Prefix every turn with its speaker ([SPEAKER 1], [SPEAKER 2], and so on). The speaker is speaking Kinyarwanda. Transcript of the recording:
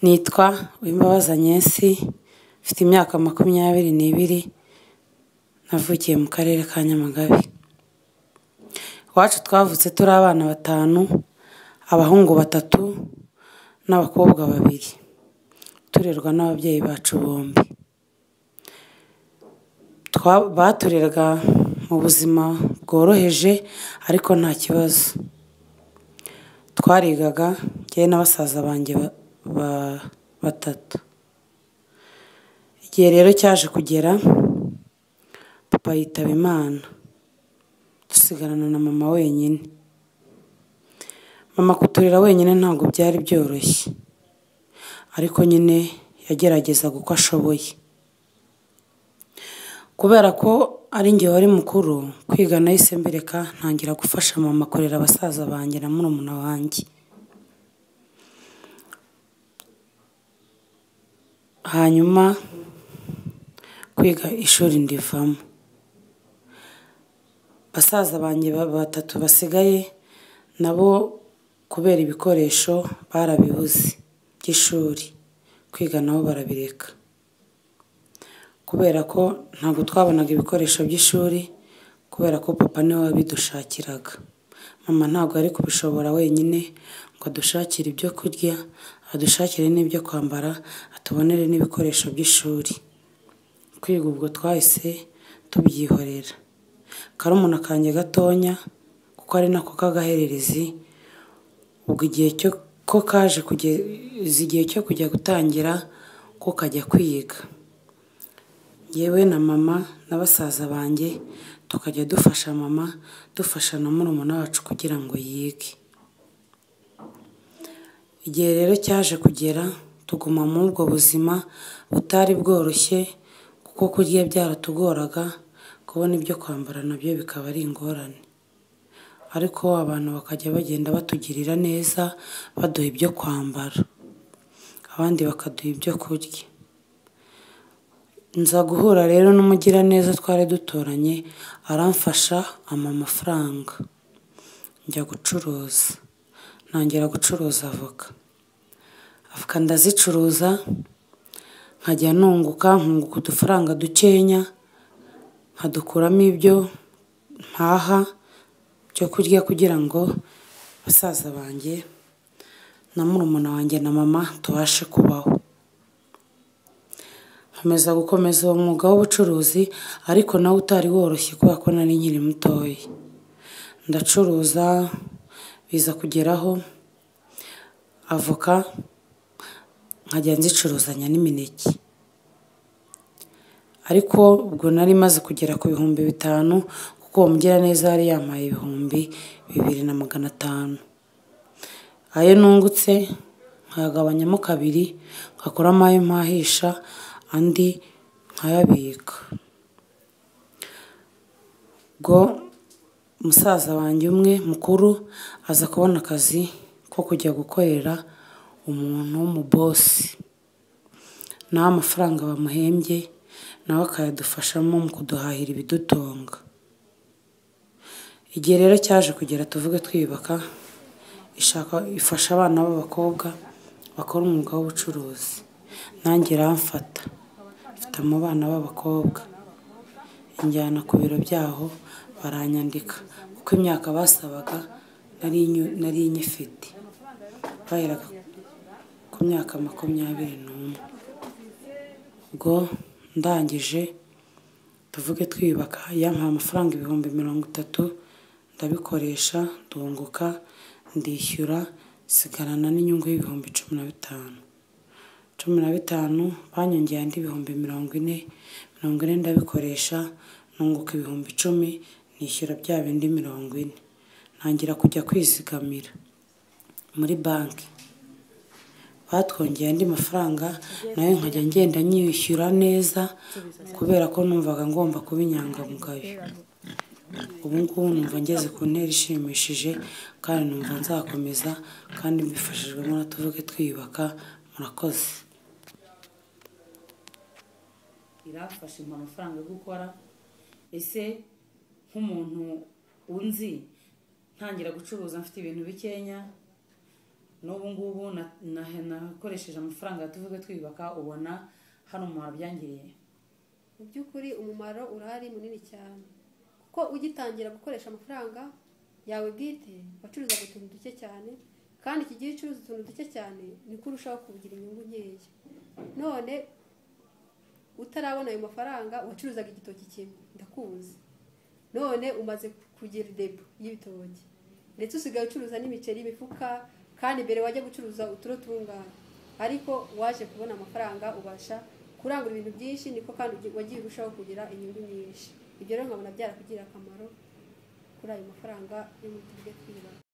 [SPEAKER 1] Nitwa Uwimbabazi Agnes, mfite imyaka makumyabiri n'ibiri, navukiye mu karere ka Nyamagabe. Iwacu twavutse turi abana batanu, abahungu batatu n'abakobwa babiri. Turerwa n'ababyeyi bacu bombi. Batureraga mu buzima bworoheje ariko nta kibazo. Twarigaga njyewe na basaza banjye batatu. Igihe rero cyaje kugera, papa yitaba Imana, dusigarana na mama wenyine. Mama kuturera wenyine ntabwo byari byoroshye, ariko nyine yageragezaga uko ashoboye. Kubera ko ari njye wari mukuru, kwiga nahise mbireka ntangira gufasha mama kurera basaza banjye na murumuna wanjye. Hanyuma kwiga ishuri ndivamo. Basaza banjye batatu basigaye na bo kubera ibikoresho barabibuze by'ishuri, kwiga na bo barabireka. Kubera ko ntabwo twabonaga ibikoresho by'ishuri kubera ko papa ni we wabidushakiraga. Mama ntabwo yari kubishobora wenyine ngo adushakire ibyo kurya, adushakire n'ibyo kwambara, atubonere n'ibikoresho by'ishuri. Kwiga ubwo twahise tubyihorera. Karumuna kanjye gatoya kuko ari na ko k'agahererezi, ubwo igihe ko kaje kugeza igihe cyo kujya gutangira ko kajya kwiga. Njyewe na mama na basaza banjye tukajya dufasha mama, dufasha na murumuna wacu kugira ngo yige. Igihe rero cyaje kugera tuguma muri ubwo buzima butari bworoshye kuko kurya byaratugoraga, kubona ibyo kwambara na byo bikaba ari ingorane. Ariko abantu bakajya bagenda batugirira neza, baduha ibyo kwambara, abandi bakaduha ibyo kurya. Nza guhura rero n'umugiraneza twari duturanye, aramfasha ampa amafaranga, njya gucuruza. Ntangira gucuruza avoka. Avoka ndazicuruza, nkajya nunguka, nkunguka udufaranga dukenya, nkadukuramo ibyo mpaha byo kurya kugira ngo basaza banjye na murumuna wanjye na mama tubashe kubaho. Nkomeza gukomeza uwo mwuga w'ubucuruzi ariko na wo utari woroshye kubera ko nari nkiri mutoya. Ndacuruza biza kugeraho avoka nkajya nzicuruzanya n'imineke. Ariko ubwo nari maze kugera ku bihumbi bitanu kuko uwo mugiraneza yari yampaye ibihumbi bibiri na magana atanu. Ayo nungutse nkayagabanyamo kabiri, ngakuramo ayo mpahisha, andi nkayabika. Ubwo musaza wanjye umwe mukuru aza kubona akazi ko kujya gukorera umuntu w'umubosi. Na we amafaranga bamuhembye na we akayadufashamo mu kuduhahira ibidutunga. Igihe rero cyaje kugera tuvuge twiyubaka, ifasha abana b'abakobwa bakora umwuga w'ubucuruzi. Nanjye iramfata, mfata mu bana b'abakobwa, injyana ku biro byaho baranyandika kuko imyaka basabaga nari nyifite. Baheraga ku myaka makumyabiri n'umwe. Ubwo ndangije tuvuge twiyubaka, yampaye amafaranga ibihumbi mirongo itatu, ndabikoresha ndunguka, ndishyura, nsigarana n'inyungu y'ibihumbi cumi na bitanu. Cumi na bitanu banyongeye andi ibihumbi mirongo ine, mirongo ine ndabikoresha, nunguka ibihumbi icumi, nishyura bya bindi mirongo ine. Ntangira kujya kwizigamira muri banki. Batwongeye andi mafaranga na yo nkajya ngenda nyishyura neza kubera ko numvaga ngomba kuba inyangamugayo. Ubu ngubu numva ngeze ku ntera ishimishije kandi numva nzakomeza kandi mbifashijwemo na tuvuge twiyubaka, murakoze.
[SPEAKER 2] Iramfasha impa amafaranga yo gukora, ese nk'umuntu unzi ntangira gucuruza mfite ibintu bikenya, n'ubu ngubu na- na- nakoresheje amafaranga ya tuvuge twiyubaka ubona hari umuntu byangiriye
[SPEAKER 3] mu by'ukuri umumaro urahari munini cyane kuko ugitangira gukoresha amafaranga yawe bwite wacuruzaga utuntu duke cyane kandi iki gihe ucuruza utuntu duke cyane niko urushaho kugira inyungu nkeya none utarabona ayo mafaranga wacuruzaga igitoki kimwe ndakuzi none umaze kugira depo y'ibitoki ndetse usigaye ucuruza n'imiceri y'imifuka kandi mbere wajya gucuruza uturo tungana ariko waje kubona amafaranga ubasha kurangura ibintu byinshi niko kandi ugi- wagiye urushaho kugira inyungu nyinshi ibyo rero nkabona byarakugirira akamaro kuri ayo mafaranga yo mu tuvuge twibana